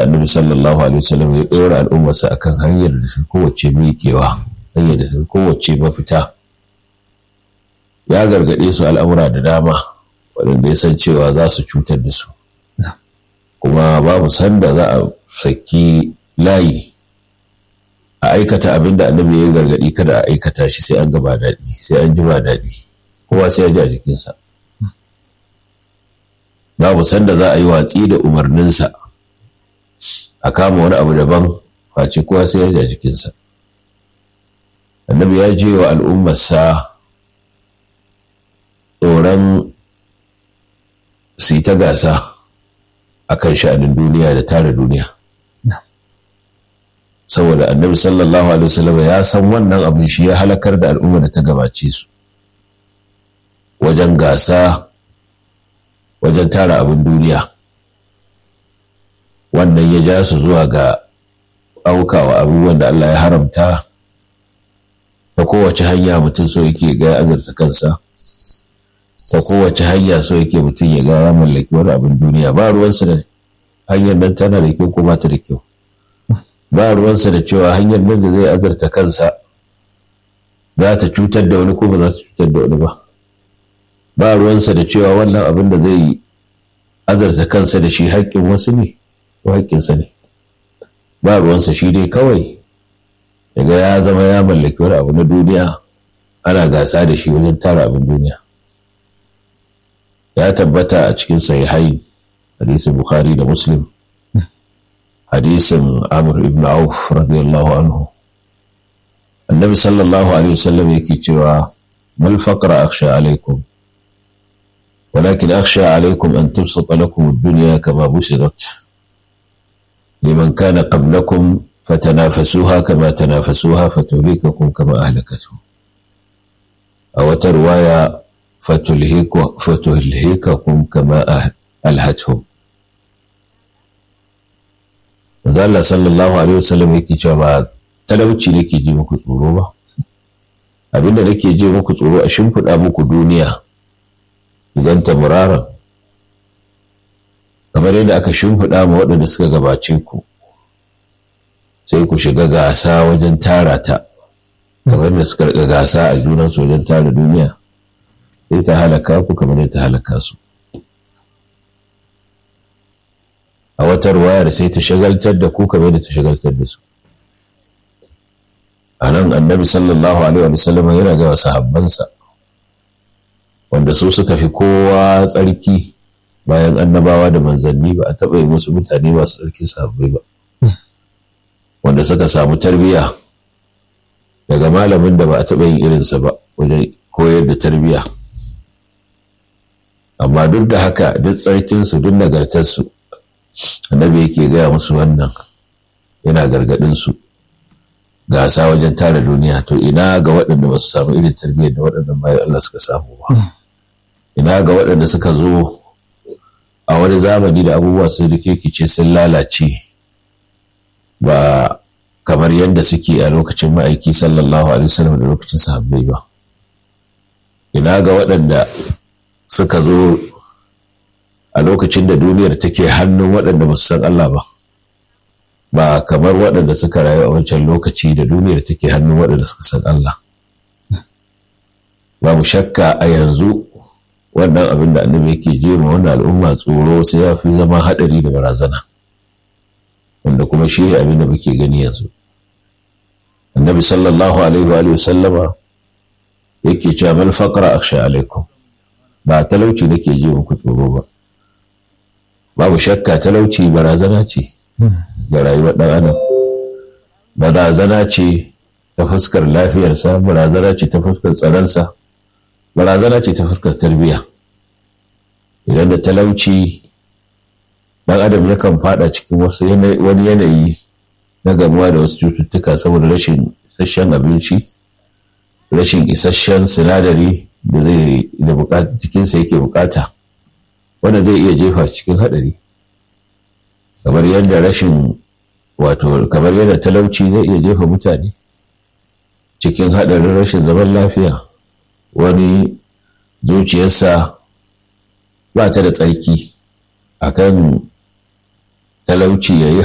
annabi sallallahu alaihi wasallam ya ɗora al'ummarsa akan hanyar da su kowace miƙewa hanyar da su kowace mafita ya gargaɗe su al'amura da dama waɗanda ya san cewa za su cutar da su kuma babu sanda za a saki layi a aikata abin da annabi ya gargaɗi kada a aikata shi sai an gaba daɗi sai an ji ba daɗi kowa sai ya ji a jikinsa babu sanda za a yi watsi da umarninsa a kama wani abu daban face kowa sai ya ji a jikinsa annabi ya je wa al'ummarsa tsoron su yi ta gasa a kan sha'anin duniya da tara duniya saboda annabi sallallahu alaihi wasallam ya san wannan abin shi ya halakar da al'umma da ta gabace su wajen gasa wajen tara abin duniya wannan ya ja su zuwa ga aukawa abubuwan da Allah ya haramta ta kowace hanya mutum so yake ga azurta kansa ta kowace hanya so yake mutum ya ga ya mallaki wani abin duniya ba ruwansa da hanyar nan tana da kyau ko ba ta da kyau ba ruwansa da cewa hanyar nan da zai azarta kansa za ta cutar da wani ko ba za ta cutar da wani ba ba ruwansa da cewa wannan abin da zai azarta kansa da shi haƙƙin wasu ne ko haƙƙinsa ne ba ruwansa shi dai kawai daga ya zama ya mallaki wani abu na duniya ana gasa da shi wajen tara abin duniya ya tabbata a cikin sahihai hadisin bukhari da muslim hadisin amr ibn auf radiyallahu anhu annabi sallallahu alaihi wasallam yake cewa mal faqra akhsha alaikum ولكن أخشى عليكم أن تبسط لكم الدنيا كما بسطت لمن كان قبلكم فتنافسوها كما تنافسوها فتهلككم كما أهلكتهم أو رواية فتلهك فتهلككم كما ألهتهم Allah sallallahu alaihi wasallam yake cewa ba talauci nake ji muku tsoro ba abinda nake ji muku tsoro a shimfiɗa muku duniya ganta muraran kamar yadda aka shimfiɗa ma waɗanda suka gabace ku sai ku shiga gasa wajen tara ta kamar da suka riga gasa a junansu wajen tara duniya sai ta halaka ku kamar yadda ta halaka su a wata ruwayar sai ta shagaltar da ku kamar yadda ta shagaltar da su a nan annabi sallallahu alaihi wa sallam yana ga sahabbansa wanda su suka fi kowa tsarki bayan annabawa da manzanni ba a taɓa yi musu mutane masu tsarki sahabbai ba wanda suka samu tarbiyya daga malamin da ba a taɓa yin irinsa ba wajen koyar da tarbiyya amma duk da haka duk tsarkinsu duk nagartarsu annabi yake gaya musu wannan yana gargaɗinsu gasa wajen tara duniya to ina ga waɗanda ba su samu irin tarbiyyar da waɗannan bayan Allah suka samu ba ina ga waɗanda suka zo a wani zamani da abubuwa sun rikirkice sun lalace ba kamar yadda suke a lokacin ma'aiki sallallahu alaihi wasallam da lokacin sahabbai ba ina ga waɗanda suka zo a lokacin da duniyar take hannun waɗanda ba su san Allah ba ba kamar waɗanda suka rayu a wancan lokaci da duniyar take hannun waɗanda suka san Allah babu shakka a yanzu wannan abin da annabi yake jema wannan al'umma tsoro sai ya fi zama haɗari da barazana wanda kuma shi ne abin da muke gani yanzu annabi sallallahu alaihi wa sallama yake cewa mal faqra akhsha alaikum ba talauci nake ji muku tsoro ba babu shakka talauci barazana ce ga rayuwar ɗan adam barazana ce ta fuskar lafiyarsa barazana ce ta fuskar tsaronsa barazana ce ta fuskar tarbiyya idan da talauci ɗan adam yakan fada cikin wasu wani yanayi na gamuwa da wasu cututtuka saboda rashin isasshen abinci rashin isasshen sinadari da zai da jikinsa yake bukata wanda zai iya jefa cikin haɗari kamar yadda rashin wato kamar yadda talauci zai iya jefa mutane cikin haɗarin rashin zaman lafiya wani zuciyarsa ba ta da tsarki akan talauci ya yi